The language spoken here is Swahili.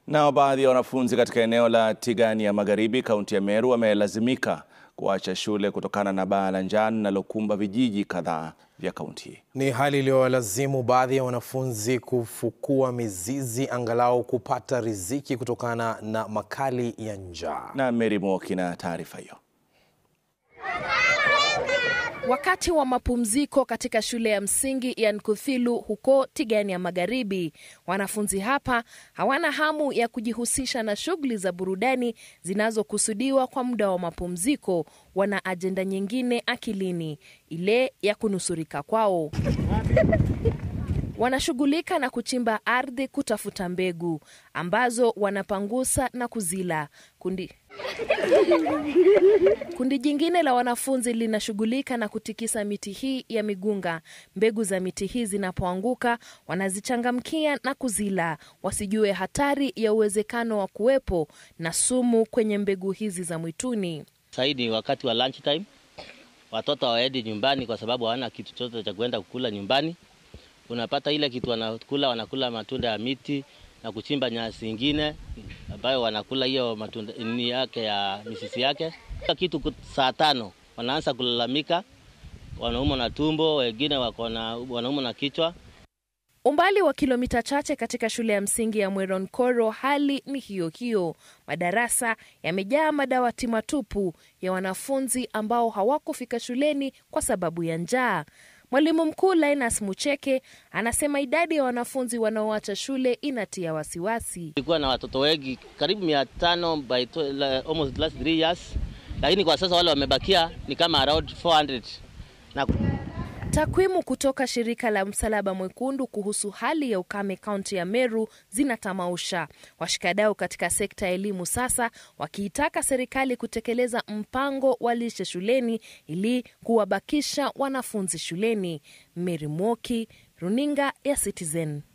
Nao baadhi ya wanafunzi katika eneo la Tigania Magharibi, kaunti ya Meru, wamelazimika kuacha shule kutokana na baa la njaa linalokumba vijiji kadhaa vya kaunti hii. Ni hali iliyowalazimu baadhi ya wanafunzi kufukua mizizi angalau kupata riziki kutokana na makali ya njaa. Na Mary Mwoki na taarifa hiyo. Wakati wa mapumziko katika shule ya msingi ya Nkuthilu huko Tigania Magharibi, wanafunzi hapa hawana hamu ya kujihusisha na shughuli za burudani zinazokusudiwa kwa muda wa mapumziko. Wana ajenda nyingine akilini, ile ya kunusurika kwao. Wanashughulika na kuchimba ardhi kutafuta mbegu ambazo wanapangusa na kuzila. Kundi Kundi jingine la wanafunzi linashughulika na kutikisa miti hii ya migunga. Mbegu za miti hii zinapoanguka, wanazichangamkia na kuzila, wasijue hatari ya uwezekano wa kuwepo na sumu kwenye mbegu hizi za mwituni. Saidi wakati wa lunch time, watoto hawaendi nyumbani kwa sababu hawana kitu chochote cha kuenda kukula nyumbani. Unapata ile kitu wanakula, wanakula matunda ya miti na kuchimba nyasi ingine ambayo wanakula hiyo matunda ni yake ya misisi yake. Kitu saa tano wanaanza kulalamika, wanaumwa na tumbo, wengine wako na wanaumwa na kichwa. Umbali wa kilomita chache katika shule ya msingi ya Mweronkoro, hali ni hiyo hiyo. Madarasa yamejaa madawati matupu ya wanafunzi ambao hawakufika shuleni kwa sababu ya njaa. Mwalimu mkuu Linus Mucheke anasema idadi ya wanafunzi wanaoacha shule inatia wasiwasi. Tulikuwa na watoto wengi karibu mia tano by almost last three years, lakini kwa sasa wale wamebakia ni kama around 400 na Takwimu kutoka shirika la Msalaba Mwekundu kuhusu hali ya ukame kaunti ya Meru zinatamausha. Washikadau katika sekta ya elimu sasa wakiitaka serikali kutekeleza mpango wa lishe shuleni ili kuwabakisha wanafunzi shuleni. Mary Mwoki, runinga ya Citizen.